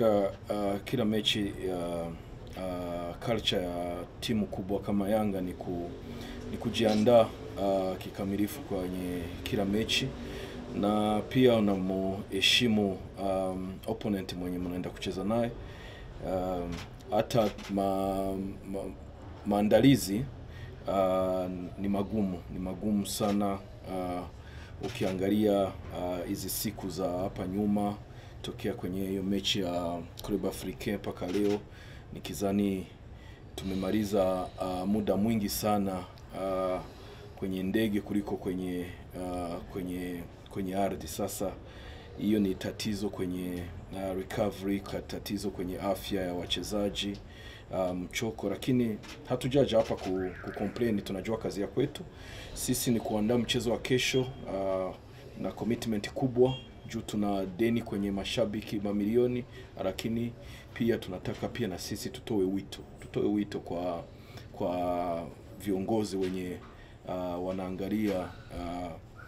katika uh, kila mechi ya uh, culture ya timu kubwa kama Yanga ni, ku, ni kujiandaa uh, kikamilifu kwenye kila mechi na pia unamuheshimu um, opponent mwenye mnaenda kucheza naye um, hata ma, ma, maandalizi uh, ni magumu ni magumu sana uh, ukiangalia hizi uh, siku za hapa nyuma tokea kwenye hiyo mechi ya Club Africain mpaka leo nikizani tumemaliza uh, muda mwingi sana uh, kwenye ndege kuliko kwenye uh, kwenye kwenye ardhi. Sasa hiyo ni tatizo kwenye uh, recovery, tatizo kwenye afya ya wachezaji mchoko, um, lakini hatujaja hapa ku, ku complain. Tunajua kazi ya kwetu sisi ni kuandaa mchezo wa kesho uh, na commitment kubwa juu tuna deni kwenye mashabiki mamilioni, lakini pia tunataka pia na sisi tutoe wito, tutoe wito kwa kwa viongozi wenye uh, wanaangalia uh,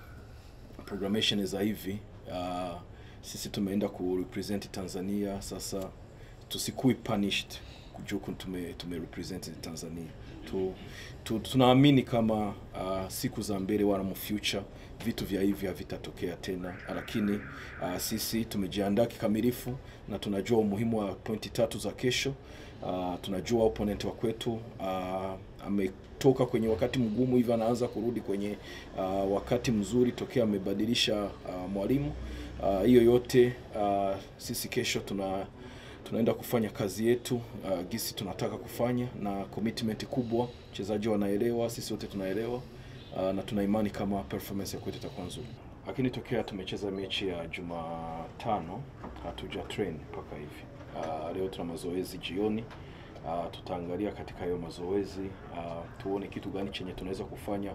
programmation za hivi uh, sisi tumeenda ku represent Tanzania, sasa tusikui punished juu tume, tume represent Tanzania tu, tu, tunaamini kama uh, siku za mbele wala mu future vitu vya hivi havitatokea tena, lakini uh, sisi tumejiandaa kikamilifu na tunajua umuhimu wa pointi tatu za kesho. Uh, tunajua opponent wa kwetu uh, ametoka kwenye wakati mgumu hivi, anaanza kurudi kwenye uh, wakati mzuri tokea amebadilisha uh, mwalimu hiyo uh, yote uh, sisi kesho tuna tunaenda kufanya kazi yetu uh, gisi tunataka kufanya na commitment kubwa. Wachezaji wanaelewa, sisi wote tunaelewa uh, na tuna imani kama performance ya kwetu itakuwa nzuri, lakini tokea tumecheza mechi ya Jumatano hatuja train mpaka hivi. Uh, leo tuna mazoezi jioni. Uh, tutaangalia katika hiyo mazoezi uh, tuone kitu gani chenye tunaweza kufanya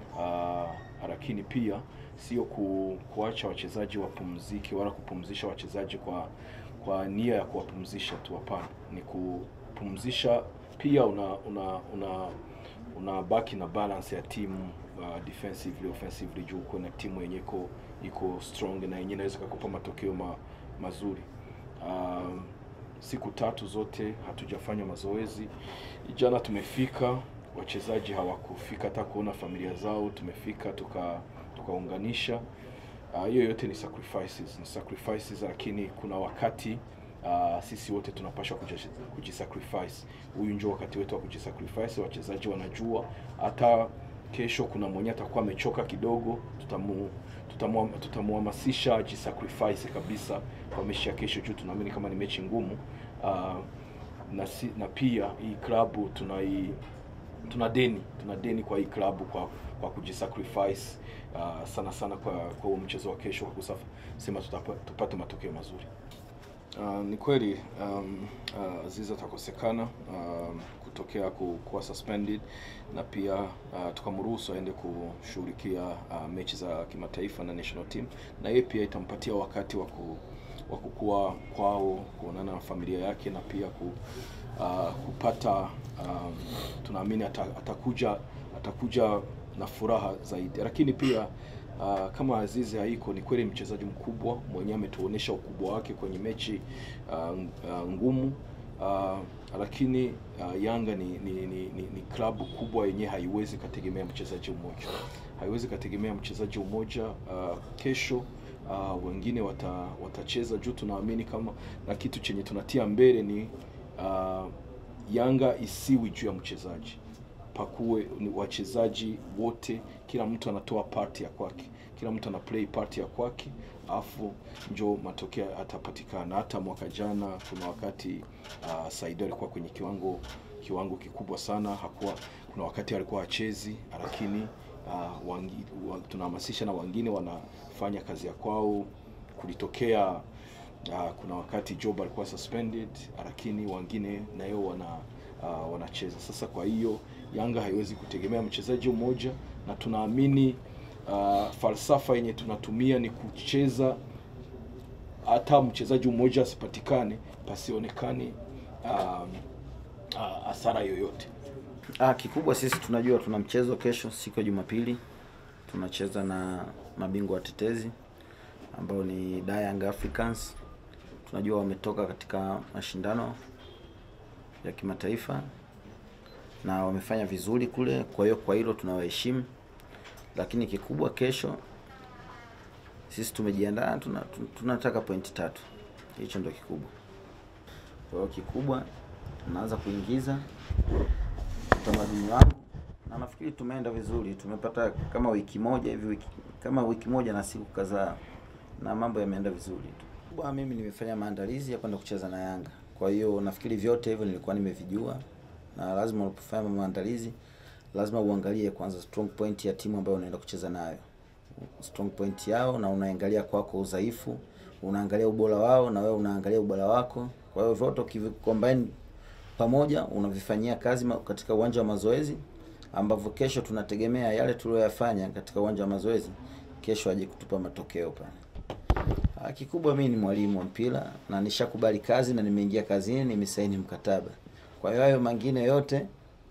uh, lakini pia sio ku, kuacha wachezaji wapumzike wala kupumzisha wachezaji kwa kwa nia ya kuwapumzisha tu. Hapana, ni kupumzisha pia una una una unabaki na balance ya timu uh, defensively offensively, juu kuna timu yenye iko iko strong na yenyewe inaweza kukupa matokeo ma, mazuri. Um, siku tatu zote hatujafanya mazoezi. Jana tumefika, wachezaji hawakufika hata kuona familia zao, tumefika tuka tukaunganisha hiyo uh, yote ni sacrifices, ni sacrifices, lakini kuna wakati uh, sisi wote tunapaswa kujisacrifice. Huyu ndio wakati wetu wa kujisacrifice. Wachezaji wanajua hata kesho kuna mwenye atakuwa amechoka kidogo, tutamu tutamuhamasisha ajisacrifice kabisa kwa mechi ya kesho, juu tunaamini kama ni mechi ngumu uh, na, si, na pia hii klabu tunai tuna deni tuna deni kwa hii klabu kwa kwa kujisacrifice uh, sana sana kwa kwa mchezo wa kesho kwa kusema tupate matokeo mazuri. Uh, ni kweli um, uh, Aziz atakosekana um, kutokea ku, kuwa suspended na pia uh, tukamruhusu aende kushughulikia uh, mechi za kimataifa na national team, na yeye pia itampatia wakati wa ku wa kukua kwao, kuonana na familia yake na pia ku, uh, kupata um, tunaamini atakuja atakuja na furaha zaidi, lakini pia uh, kama Azizi haiko, ni kweli mchezaji mkubwa mwenyewe ametuonesha ukubwa wake kwenye mechi uh, uh, ngumu uh, lakini uh, Yanga ni, ni, ni, ni, ni klabu kubwa yenye haiwezi kategemea mchezaji mmoja, haiwezi kategemea mchezaji mmoja uh, kesho Uh, wengine wata, watacheza juu tunaamini kama na kitu chenye tunatia mbele ni uh, Yanga isiwi juu ya mchezaji, pakuwe ni wachezaji wote, kila mtu anatoa part ya kwake, kila mtu ana play part ya kwake, afu njo matokeo atapatikana. Hata mwaka jana kuna wakati uh, Saido alikuwa kwenye kiwango kiwango kikubwa sana, hakuwa kuna wakati alikuwa achezi, lakini uh, wangi, wa, tunahamasisha na wengine wanafanya kazi ya kwao. Kulitokea uh, kuna wakati Job alikuwa suspended, lakini wengine nayo wana uh, wanacheza. Sasa kwa hiyo Yanga haiwezi kutegemea mchezaji mmoja, na tunaamini uh, falsafa yenye tunatumia ni kucheza hata mchezaji mmoja asipatikane, pasionekane hasara um, uh, yoyote. Ah, kikubwa sisi tunajua tuna mchezo kesho siku ya Jumapili tunacheza na mabingwa watetezi ambao ni Young Africans. tunajua wametoka katika mashindano ya kimataifa na wamefanya vizuri kule, kwa hiyo kwa hilo tunawaheshimu, lakini kikubwa kesho sisi tumejiandaa, tuna, tuna- tunataka pointi tatu. Hicho ndio kikubwa. Kwa hiyo kikubwa naanza kuingiza utamaduni wangu na nafikiri tumeenda vizuri. Tumepata kama wiki moja hivi, wiki, kama wiki moja na siku kadhaa, na mambo yameenda vizuri tu. Kubwa mimi nimefanya maandalizi ya kwenda kucheza na Yanga, kwa hiyo nafikiri vyote hivyo nilikuwa nimevijua, na lazima unapofanya maandalizi lazima uangalie kwanza strong point ya timu ambayo unaenda kucheza nayo, strong point yao, na unaangalia kwako udhaifu, unaangalia ubora wao, na wewe unaangalia ubora wako. Kwa hiyo vyote ukivicombine pamoja unavifanyia kazi ma- katika uwanja wa mazoezi, ambavyo kesho tunategemea yale tuliyoyafanya katika uwanja wa mazoezi kesho aje kutupa matokeo pale. Ah, Kikubwa mimi ni mwalimu wa mpira na nishakubali kazi na nimeingia kazini, nimesaini mkataba. Kwa hiyo hayo mengine yote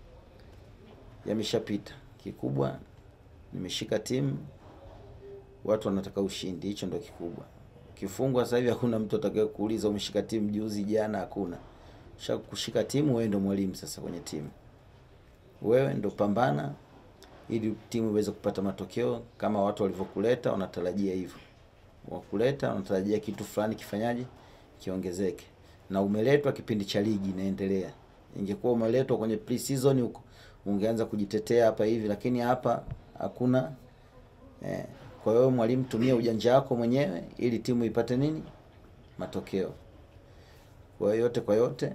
yameshapita. Kikubwa nimeshika timu, watu wanataka ushindi, hicho ndio kikubwa. Kifungwa sasa hivi hakuna mtu atakaye kuuliza umeshika timu juzi jana, hakuna. Sha kushika timu, wewe ndio mwalimu sasa kwenye timu, wewe ndio pambana ili timu iweze kupata matokeo kama watu walivyokuleta, wanatarajia hivyo wakuleta wanatarajia kitu fulani kifanyaje kiongezeke, na umeletwa kipindi cha ligi inaendelea. Ingekuwa umeletwa kwenye pre-season huko ungeanza kujitetea hapa hivi, lakini hapa hakuna eh. Kwa hiyo mwalimu, tumia ujanja wako mwenyewe ili timu ipate nini matokeo. Kwa hiyo yote kwa yote,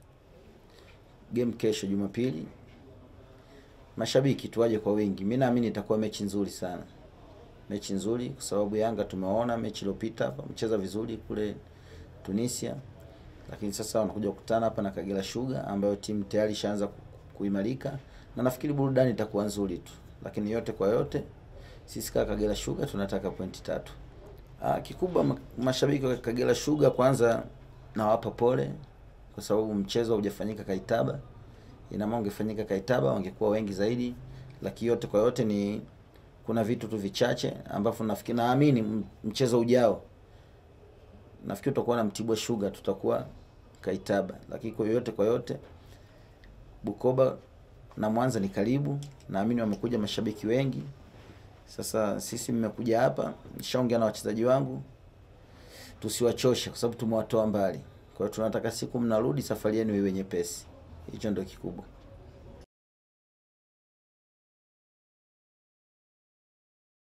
game kesho Jumapili, mashabiki tuwaje kwa wingi. Mimi naamini itakuwa mechi nzuri sana mechi nzuri kwa sababu Yanga tumeona mechi iliyopita hapa mcheza vizuri kule Tunisia, lakini sasa wanakuja kukutana hapa na Kagera Sugar ambayo timu tayari ishaanza ku- kuimarika, na nafikiri burudani itakuwa nzuri tu, lakini yote kwa yote sisi kama Kagera Sugar tunataka pointi tatu. Ah, kikubwa ma- mashabiki wa Kagera Sugar kwanza nawapa pole kwa sababu mchezo haujafanyika Kaitaba. Ina maana ungefanyika Kaitaba wangekuwa wengi zaidi, lakini yote kwa yote ni kuna vitu tu vichache ambavyo nafikiri naamini m- mchezo ujao nafikiri tutakuwa na Mtibwa Sugar, tutakuwa Kaitaba, lakini kwa yote kwa yote Bukoba na Mwanza ni karibu, naamini wamekuja mashabiki wengi. Sasa sisi mmekuja hapa, nishaongea na wachezaji wangu, tusiwachoshe kwa sababu tumewatoa mbali. Kwa hiyo tunataka siku mnarudi, safari yenu iwe nyepesi. Hicho ndio kikubwa.